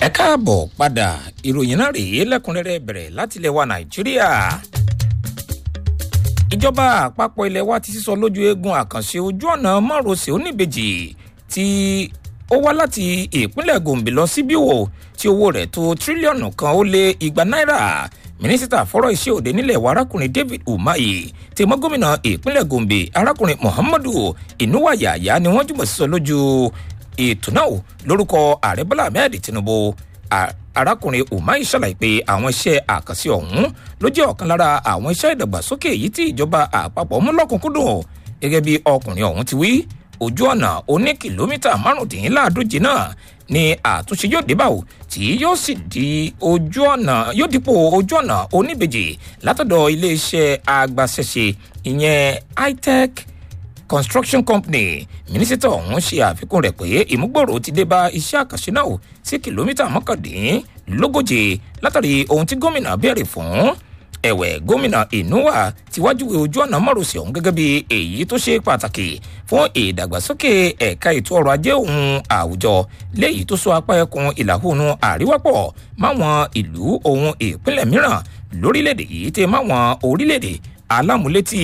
ẹ káàbọ̀ padà ìròyìn náà rèé lẹ́kùnrẹ́rẹ́ bẹ̀rẹ̀ láti ilẹ̀ wa nàìjíríà. ìjọba àpapọ̀ ilẹ̀ wa ti sísọ lójú eegun àkànṣe ojú ọ̀nà márosẹ̀ oníbejì tí ó wá láti ìpínlẹ̀ gombe lọ sí bíwò tí owó rẹ̀ tó tírílíọ̀nù kan ó lé igba náírà mínísítà fọ́rọ̀ iṣẹ́ òde nílẹ̀ wa arákùnrin david umahi tí mọ́ gómìnà ìpínlẹ̀ gombe arákùnrin muhammadu inuwayaya ni wọ́n jùmọ̀ sísọ lójú ètò náà lórúkọ ààrẹ bọ́lá ahmed tinubu arákùnrin umahi ṣàlàyé pé àwọn iṣẹ́ àkànṣe ọ̀hún ló jẹ́ ọ̀kan lára àwọn iṣẹ́ ìdàgbàsókè èyí tí ìjọba àpapọ̀ mú lọ́kùnkúndùn gẹ́gẹ́ bí ọkùnrin ọ̀hún ti wí ojú ọ̀nà oní kìlómítà márùndínláàdóje náà ni àtúnṣe yóò dé báwò tí yóò sì di ojú ọ̀nà yóò dípò ojú ọ̀nà oníbejì látọ̀dọ̀ iléeṣẹ́ agbaṣẹ́ṣe ìyẹn itech construction company mínísítà ọ̀hún ṣe àfikún rẹ̀ pé ìmúgbòrò ti dé bá iṣẹ́ àkànṣe náà sí kìlómítà mọ́kàndínlógóje látàrí ohun tí gómìnà béèrè fún ẹ̀wẹ̀ gómìnà ìnúwà ti wájúwe ojú ọ̀nà márosẹ̀ ọ̀hún gẹ́gẹ́ bí èyí tó ṣe pàtàkì fún ìdàgbàsókè ẹ̀ka ètò ọrọ̀ ajé òun àwùjọ léyìí tó so apá ẹkùn ìlà oòrùn àríwá pọ̀ máwọn ìlú ohun ìpínlẹ̀ mìíràn lórílẹ̀‐èdè yìí tẹ máwọn orílẹ̀‐èdè alámúlétì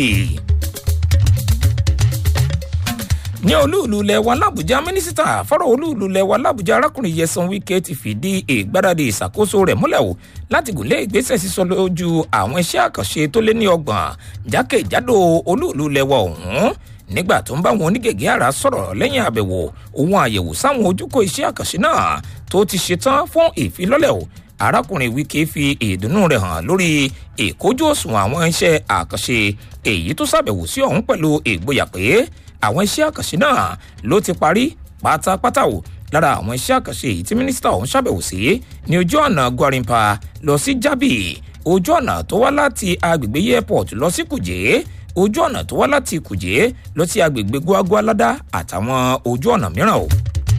ní olúùlú lẹwa làbújá mínísítà fọ́rọ̀ olúùlú lẹwa làbújá arákùnrin yẹsan wike ti fìdí ìgbáradì ìṣàkóso rẹ̀ múlẹ̀ o láti gùnlé ìgbésẹ̀ sísọ lójú àwọn iṣẹ́ àkànṣe tó lé ní ọgbọ̀n jákèjádò olúùlú lẹwa ọ̀hún nígbà tó ń bá wọn onígègé àrà sọ̀rọ̀ lẹ́yìn àbẹ̀wò òun àyẹ̀wò sáwọn ojúkọ iṣẹ́ àkànṣe náà tó ti ṣetán fún ìfilọ́lẹ̀ o arákùnrin wike fi ìdùnnú rẹ̀ hàn lórí ìkójú òṣùwọ̀n àwọn iṣẹ́ àkànṣe èyí tó ṣàbẹ̀wò sí ọ̀hún pẹ̀lú ìgboyà pé àwọn iṣẹ́ àkànṣe náà ló ti parí pátápátá o lára àwọn iṣẹ́ àkànṣe èyí tí mínísítà ọ̀hún ṣàbẹ̀wò sí ní ojú ọ̀nà gwarimpa lọ sí jábì ojú ọ̀nà tó wá láti agbègbè airport lọ sí kùjé ojú ọ̀nà tó wá láti kùjé lọ sí agbègbè guagualada àtàwọn ojú ọ̀nà mìíràn o.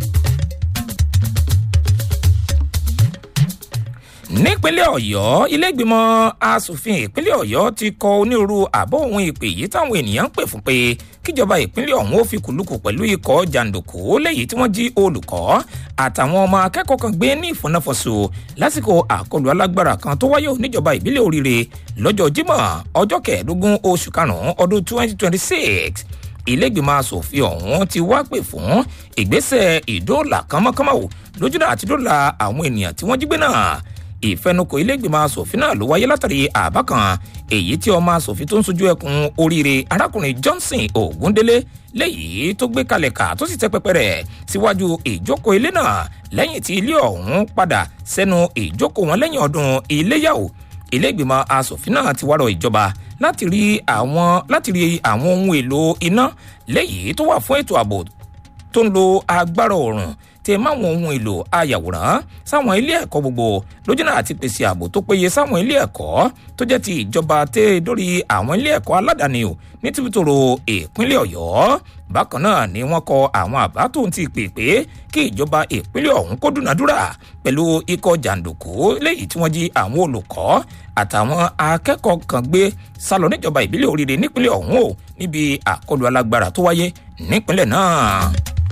nípínlẹ̀ ọ̀yọ́ iléègbìmọ̀ asòfin ìpínlẹ̀ ọ̀yọ́ ti kọ onírúurú àbọ̀ ohun ìpè yìí táwọn ènìyàn ń pè fún pé kíjọba ìpínlẹ̀ ọ̀hún ó fi kùlùkù pẹ̀lú ikọ̀ jàǹdùkú léyìí tí wọ́n jí olùkọ́ àtàwọn ọmọ akẹ́kọ̀ọ́ kan gbé ní ìfọ̀nàfọ̀sọ lásìkò àkọlù alágbára kan tó wáyé níjọba ìbílẹ̀ oríire lọ́jọ́ jímọ̀ ọjọ́ kẹẹ̀ẹ́dógún oṣù karùn-ún ọdún 2026 ilégbìmọ̀ asòfin ọ̀hún ti wá pè fún ìgbésẹ̀ ìdóòlà kánmọ́kánmọ́ lójúdà àti dóòlà àwọn ènìyàn tí wọ́n jí gbé náà ìfẹnukò ilégbèmọ asòfin náà ló wáyé látàrí àbá kan èyí tí ọmọ asòfin tó ń sojú ẹkùn oríire arákùnrin johnson ogundele léyìí tó gbé kalẹ̀ ká tó sì tẹ́ pẹpẹ rẹ̀ síwájú ìjókòó ilé náà lẹ́yìn tí ilé ọ̀hún padà sẹ́nu ìjókòó wọn lẹ́yìn ọdún iléyàwó ilégbèmọ asòfin náà ti wárọ̀ ìjọba láti rí àwọn láti rí àwọn ohun èlò iná léyìí tó wà fún ètò ààbò tó ń lo agbára òòrùn tẹ máwọn ohun èlò ayàwòrán sáwọn ilé ẹ̀kọ́ gbogbo lójúnà àti pèsè ààbò tó péye sáwọn ilé ẹ̀kọ́ tó jẹ́ ti ìjọba tẹ́ dórí àwọn ilé ẹ̀kọ́ aládàáni o ní tìbítòrò ìpínlẹ̀ ọ̀yọ́ bákan náà ni wọ́n kọ àwọn àbá tó ń ti pè pé kí ìjọba ìpínlẹ̀ ọ̀hún kó dúnadúrà pẹ̀lú ikọ̀ jàǹdùkú léyìí tí wọ́n jí àwọn olùkọ́ àtàwọn akẹ́kọ̀ọ́ kan gbé sálọ níjọba ìbílẹ̀ oríire nípínlẹ̀ ọ̀hún o níbi àkọlù alágbára tó wáyé nípínlẹ̀ náà.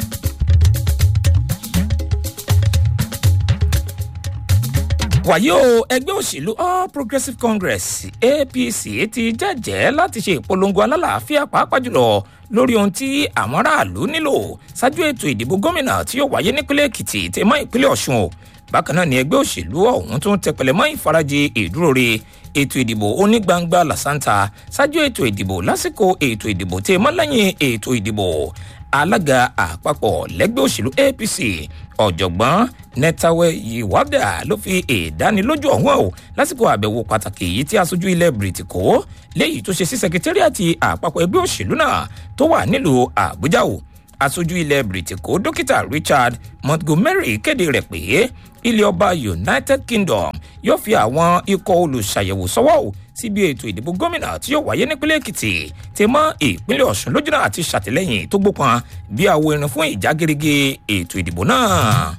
wàyí o ẹgbẹ́ òṣèlú all progressives congress apc ti jẹ́jẹ́ láti ṣe ìpolongo alálàáfíà pàápàá jùlọ lórí ohun tí àwọn aráàlú nílò ṣáájú ètò ìdìbò gómìnà tí yóò wáyé nípínlẹ̀ èkìtì tèmọ́ ìpínlẹ̀ ọ̀ṣun o bákan náà ni ẹgbẹ́ òṣèlú ọ̀hún tún tẹpẹlẹ mọ́ ìfarajì ìdúróore ètò ìdìbò onígbangba làṣántà ṣáájú ètò ìdìbò lásìkò ètò ìdìbò tèmọ́ lẹ́yìn ètò ìdìbò alága àpapọ̀ lẹ́gbẹ́ òṣèlú apc ọ̀jọ̀gbọ́n netawe yiwada ló fi ìdánilójú ọ̀hún o lásìkò àbẹ̀wò pàtàkì yìí tí aṣojú ilẹ̀ bìrìtìkó léyìí tó ṣe sí sẹkẹtẹ́rìàtì àpapọ̀ ẹgbẹ́ òṣèlú náà tó wà nílùú àbújá o aṣojú ilẹ̀ bìrìtìkó dókítà richard montgomery kéde rẹ̀ pé ilé ọba united kingdom yóò fi àwọn ikọ̀ olùṣàyẹ̀wò sọ́wọ́ o síbi ètò ìdìbò gómìnà tí yóò wáyé nípínlẹ̀ èkìtì tí mọ́ ìpínlẹ̀ ọ̀sùn lójúnà àti ṣàtìlẹ́yìn tó gbópọn bí àwo irin fún ìjà gerege ètò ìdìbò náà.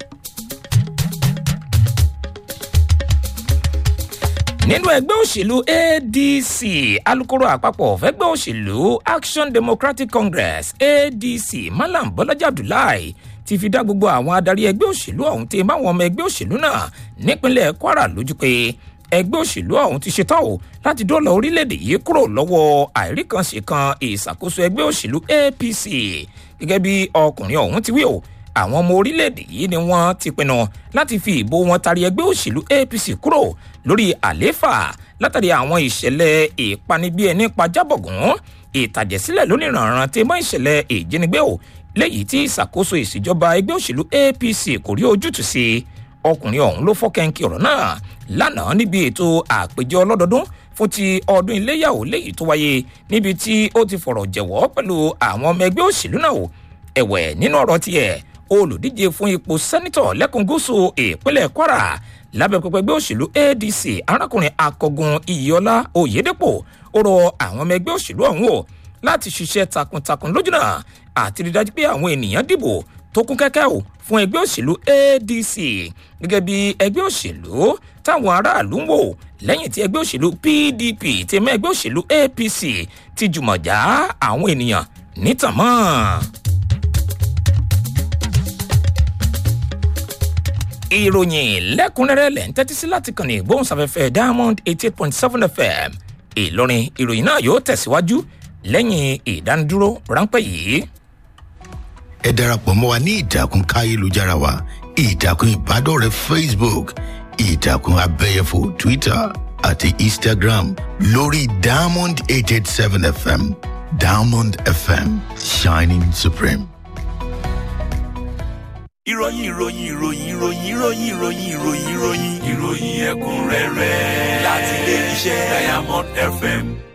nínú ẹgbẹ́ òṣèlú adc alūkkóró àpapọ̀ fẹ́gbẹ́ òṣèlú action democratic congress adc malam bọ́lájà abdullahi ti fi dá gbogbo àwọn adarí ẹgbẹ́ òṣèlú ọ̀hún tí báwọn ọmọ ẹgbẹ́ òṣèlú náà nípínlẹ̀ kwara lójú pé ẹgbẹ́ òṣèlú ọ̀hún ti ṣetán o láti dọ́là orílẹ̀-èdè yìí kúrò lọ́wọ́ àìríkànṣe ìṣàkóso ẹgbẹ́ òṣèlú apc gẹ́gẹ́ bí ọkùnrin ọ̀hún ti wí o àwọn ọmọ orílẹ̀-èdè yìí ni wọ́n ti pinnu láti fi ìbò wọn tari ẹgbẹ́ òṣèlú apc kúrò lórí àlééfà látàrí àwọn ìṣẹ̀lẹ̀ ìpanibíẹni pajábọ̀gùn ìtàjẹ̀sílẹ̀ lóníranran tí mọ́ ìṣẹ̀lẹ̀ ìjínigbé o léyìí tí ìṣàkóso ìṣèjọba ẹgbẹ́ òṣèlú apc kò rí ojútùú sí ọkùnrin ọ̀hún ló fọ́ kẹ́ńkì ọ̀rọ̀ náà lánàá níbi ètò àpèjọ ọlọ́dọọdún fún ti ọdún iléyàwó léyìí tó wáyé níbi tí ó ti fọ̀rọ̀ jẹ̀wọ́ pẹ̀lú àwọn ọmọ ẹgbẹ́ òṣèlú náà ẹ̀wẹ̀ nínú ọ̀rọ̀ tiẹ̀ olùdíje fún ipò sẹ́nitọ̀ lẹ́kùn gúúsù ìpínlẹ̀ kwara lábẹ́ pẹpẹ ẹgbẹ́ òṣèlú adc arákùnrin akọgun iyọlá oyèdèpọ̀ ó rọ àwọn ọmọ ẹgbẹ́ òṣèlú ọ̀hún o láti ṣiṣẹ́ takuntakun lójúnà àti rí dájú pé àwọn ènìyàn dìbò tó kún kẹ́kẹ́ o fún ẹgbẹ́ òṣèlú adc gẹ́gẹ́ bí ẹgbẹ́ òṣèlú táwọn aráàlú ń wò lẹ́yìn tí ẹgbẹ́ òṣèlú pdp ti mọ́ ẹgbẹ́ òṣèlú apc ti jùmọ̀ já àwọn ènìyàn nítàn mọ́. ìròyìn lẹ́kùnrẹ́rẹ́ lẹ́ ń tẹ́tí sí láti kàn ní ìgbóhùnsáfẹ́fẹ́ diamond eighty eight point seven fm ìlọrin ìròyìn náà yóò tẹ̀síwájú lẹ́yìn ìdánidúró ráńpẹ́ yìí. ẹ darapọ̀ mọ́ wa ní ìtàkùn káyélujára wa ìtàkùn ìbádọ́rẹ̀ẹ́ facebook ìtàkùn abẹ́yẹfò twitter àti instagram lórí diamond eight eight seven fm diamond fm shining supreme ìròyìn ìròyìn ìròyìn ìròyìn ìròyìn ìròyìn ìròyìn ìròyìn ìròyìn ẹ̀kúnrẹ́rẹ́ láti ilé iṣẹ́ diamond fm